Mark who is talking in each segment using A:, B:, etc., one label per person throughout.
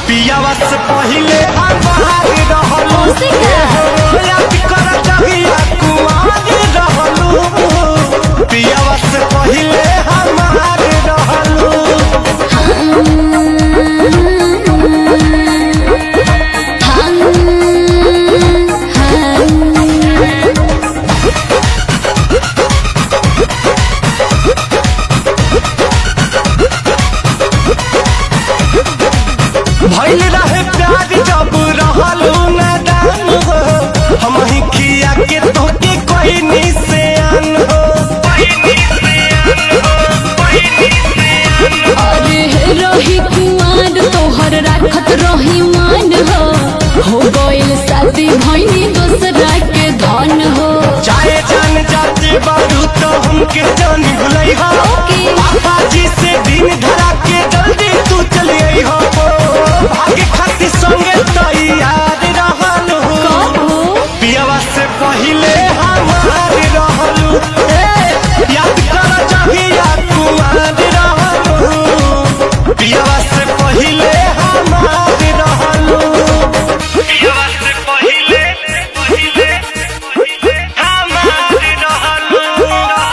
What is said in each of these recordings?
A: पियावा से पहिले हमार रहलू
B: कौशी का?
A: याद कर जहिया कुमार रहलू पियावा से पहिले हमार रहलू भइल रहे प्यार जब रहलू नादान हो हम ही खिया के तोके कोई निशान हो
B: अरे रही कुमार तोहर राखत रही मान हो हो गइल शादी भइनी दोसरा के धन हो
A: चाहे जान जाते बारू तो हमके जानी भुलई हो
B: ओके।
A: पापा जी से दिन धरा के जल्दी तू चली आई हो भागे खातिर संगे तैयार रहलू
B: कहो
A: पियावा से पहिले हमार रहलू ए, याद कर जहिया कुमार रहलू पियावा से पहिले हमार रहलू पियावा से पहिले पहिले पहिले हमार रहलू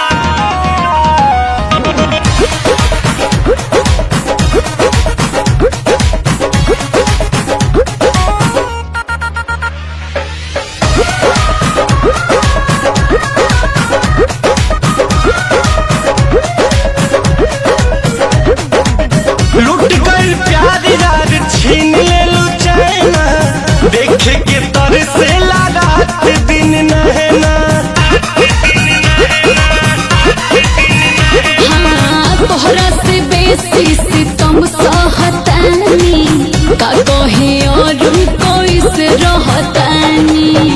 A: लुट गई प्यार यार छीन ले लू चैना देखे के तर से ला रात दिन नहना
B: हाँ तोहरा से बेसी सितम सहतानी का कहे और कोई से रहतानी